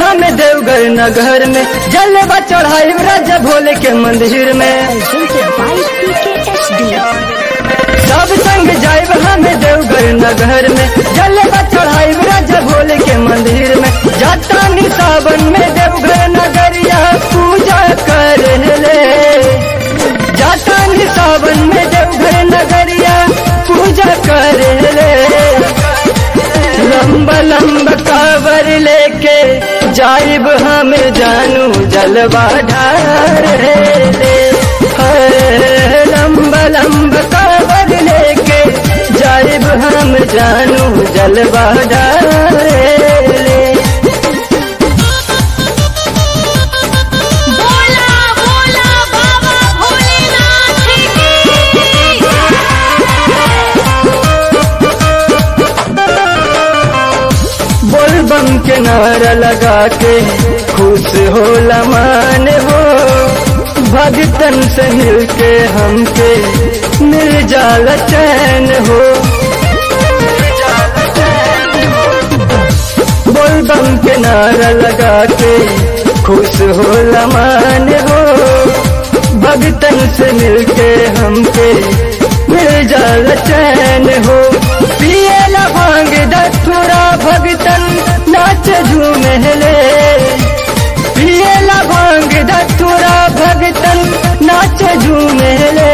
हम देवघर नगर में जलवा चढ़ाई राजा भोले के मंदिर में Presented by PKSD. सब संग जाइब हम देवघर नगर में जलवा चढ़ाई राजा भोले के मंदिर में जाता नी सावन में देवघर नगरिया पूजा कर ले जाता नी सावन में देवघर नगरिया पूजा कर ले लंबा लंबा कावर लेके जाइब हम जानू जलवा ढार ले है, लंबा लंबा कावर लेके जाइब हम जानू जलवा ढार ले बोला बोला बाबा भोलेनाथ की बोलबम के नारा लगा के खुश होला मान हो भगतन से मिल के हमके मिल जाला चैन हो बोलबम के नारा लगा के खुश होला मान हो भगतन से मिल के हमके मिल जाला चैन हो पियला भांग दथुरा भगतन नाच झूमले पियला भांग दथुरा भगतन नाच झूमले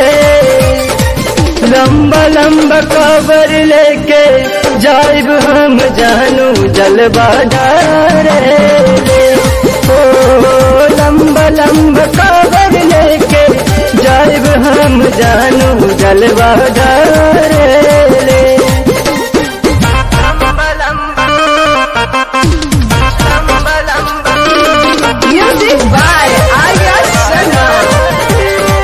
लंबा लंबा कबर लेके जाइब हम जानू जलवा डारे ओ लंबा लंबा कबर लेके जाइब हम जानू जलवा डारे Music by Arya Sharma.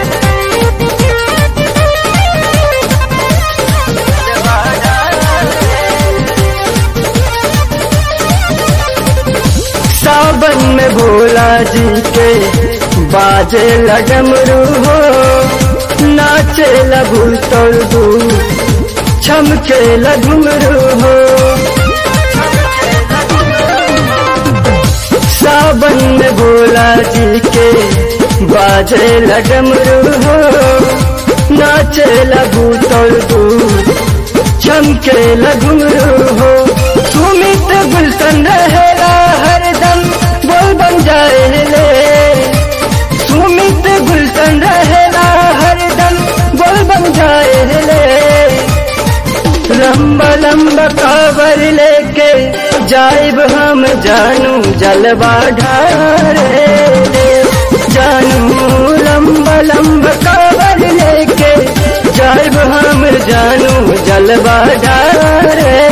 सावन में भोला जी के बाजे लगमरू हो नाचे लघु तोड़ू छमके लगमरू हो सावन में भोला जी के बाजे लगमरू हो नाचे लघु तोड़ू चमके लगमरू हो सुमित गुलशन रहेला हरदम बोल बन जाए ले सुमित गुलशन रहेला हरदम बोल बन जाए ले लंबा लंबा कावर लेके जाइब हम जानू जलवा ढारे जानू लंबा लंबा कावर लेके जाइब हम जानू जलवा ढारे